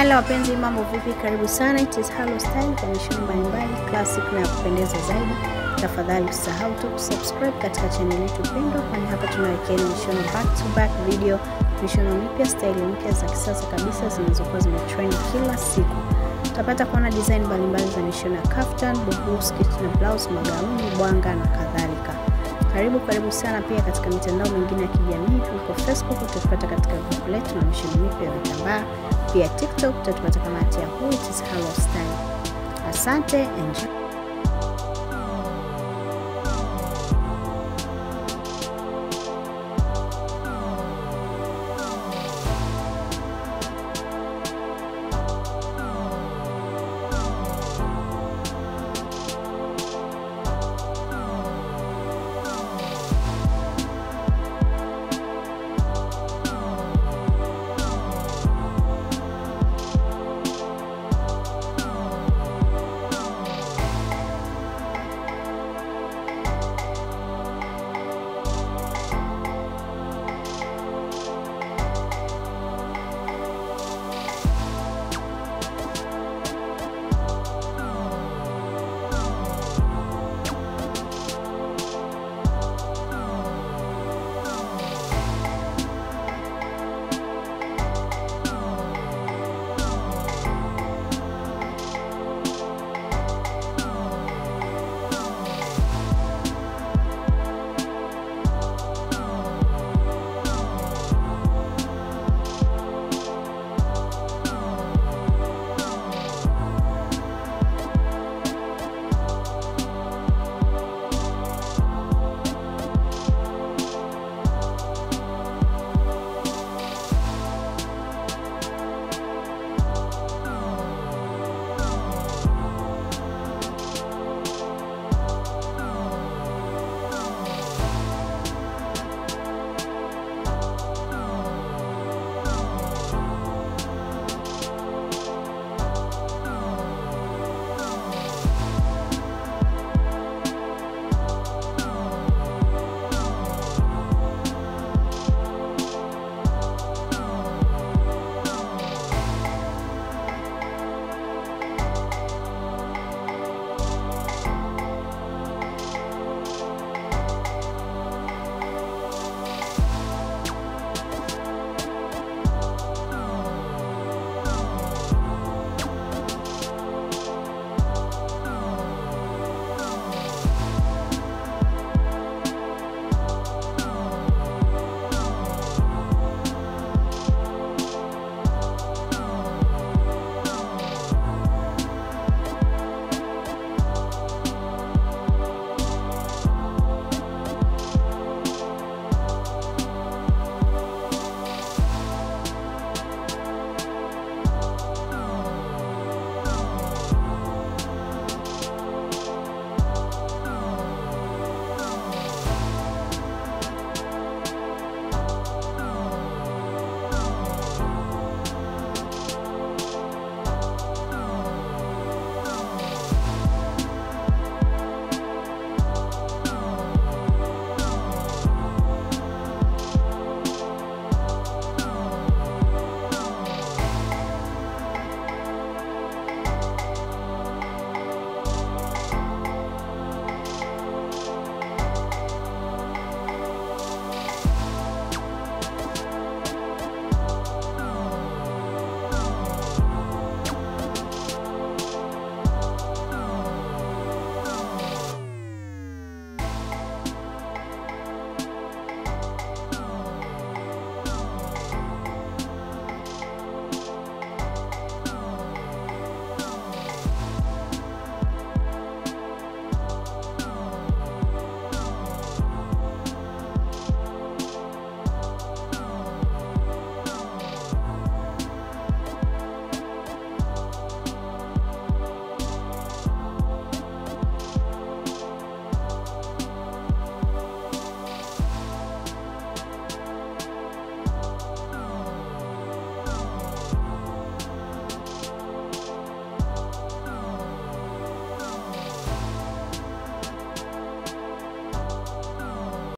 Hello wapenzi, mambo vipi? Karibu sana, it is Halo Style kwa mishono mbalimbali classic na ya kupendeza zaidi. Tafadhali usisahau tu kusubscribe katika channel yetu pendwa, kwani hapa tunawekea mishono back to back video, mishono mipya, style mpya za kisasa kabisa zinazokuwa zimetrend kila siku. Utapata kuona design mbalimbali za mishono ya kaftan, bubu, skirt na blouse, magauni, bwanga na kadhalika. Karibu karibu sana pia katika mitandao mingine ya kijamii huko Facebook utatupata katika group letu na mishono mipya ya vitambaa. Pia TikTok utatupata kama at Yahoo, it is Halo Style. Asante, enjoy.